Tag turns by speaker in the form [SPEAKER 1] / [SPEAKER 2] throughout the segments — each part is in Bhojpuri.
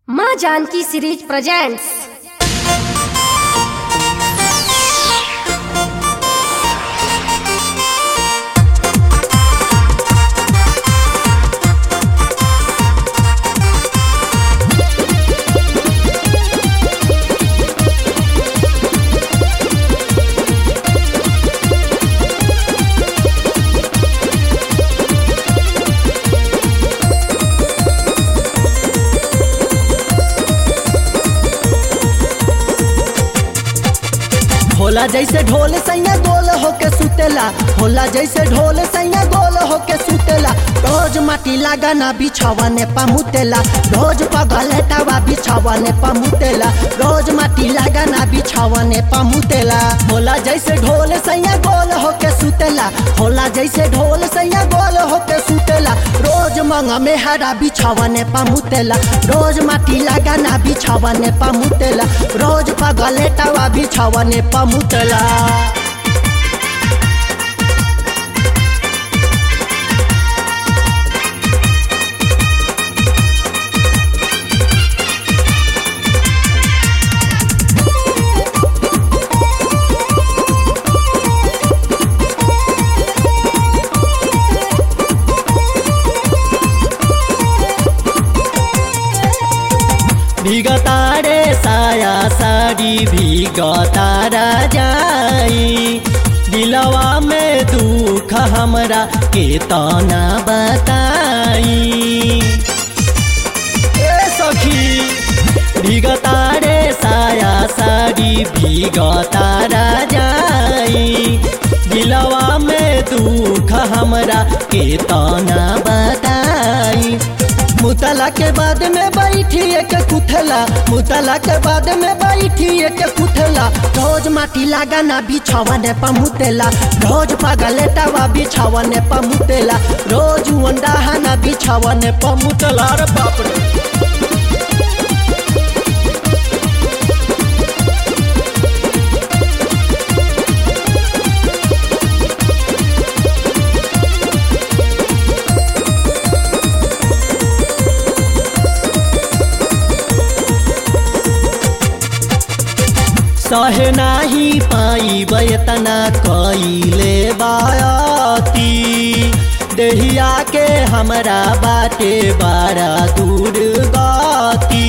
[SPEAKER 1] माँ जानकी सीरीज प्रेजेंट्स
[SPEAKER 2] होला जैसे ढोल सैया गोल होके सुतेला होला जैसे ढोल सैया गोल होके सुतेला रोज माटी लगाना बिछावने पमुतेला रोज पगलेटावा बिछावने पमुतेला रोज माटी लगाना बिछावने पमुतेला होला जैसे ढोल सैया गोल होके सुतेला होला जैसे ढोल सैया गोल होके सुतेला रोज मंगा में हरा बिछावने पमुतेला रोज माटी लगाना बिछावने पमुतेला रोज पगलेटावा बिछावने पमुतेला भिगतारे साया साड़ी भिगतारा जाई दिलवा में दुख हमरा के तना बताई ए सखी भिगतारे साया साड़ी भिगतारा जाई दिलवा में दुख हमरा के तना बताई मुतला के बाद में बैठी एक कुथला मुतला के बाद में बैठी एक कुथला रोज माटी लगाना बिछावने पमुतेला रोज पगलेटावा बिछावने पमुतेला रोज अंडाहाना बिछावने पमुतेला रे बाप रे सहे नाही पाई बयतना कइले बाती देहिया के हमरा बाटे बारा दूर गाती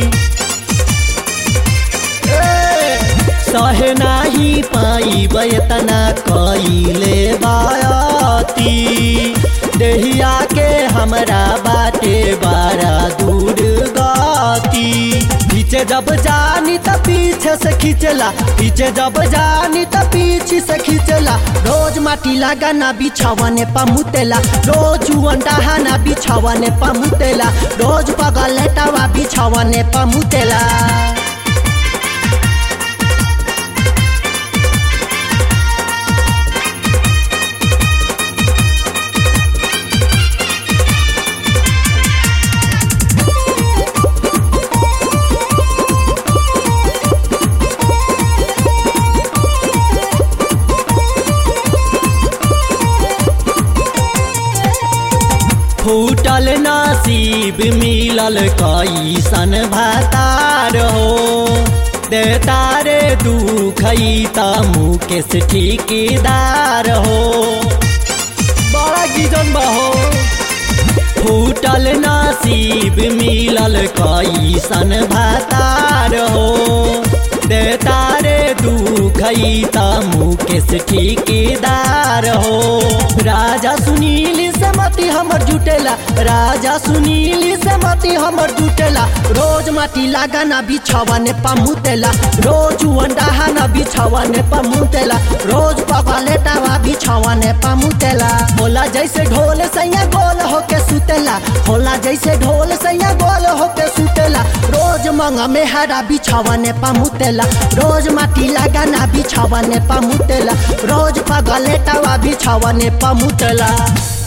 [SPEAKER 2] सहे नाही पाई बयतना कइले बाती देहिया के हमरा बाटे बारा दूर गाती पीछे जब जानी त पीछे से खींचला पीछे जब जानी त पीछे से खींचला रोज माटी लगाना बिछावने पमुतेला रोज अंडाहाना बिछावने पमुतेला रोज पगलेटावा बिछावने पमुतेला फूटल नसीब मिलल कैसन भातार हो दे तारे दुख त मुकेश ठेकेदार हो बड़ा गिजन बहो फूटल नसीब मिलल कैसन भातार हो दे तारे दुख त मुकेश ठेकेदार हो राजा सुनील से मती हमर जुटेला राजा सुनील से मती हमर जुटेला रोज माटी लगाना बिछावने पमुतेला रोज अंडाहाना बिछावने पमुतेला रोज पगलेटावा बिछावने पमुतेला होला जैसे ढोल सैया गोल होके सुतेला होला जैसे ढोल सैया गोल होके सुतेला रोज मंगा में हरा बिछावने पमुतेला रोज माटी लगाना बिछावने पमुतेला रोज पगलेटावा बिछावने पमुतेला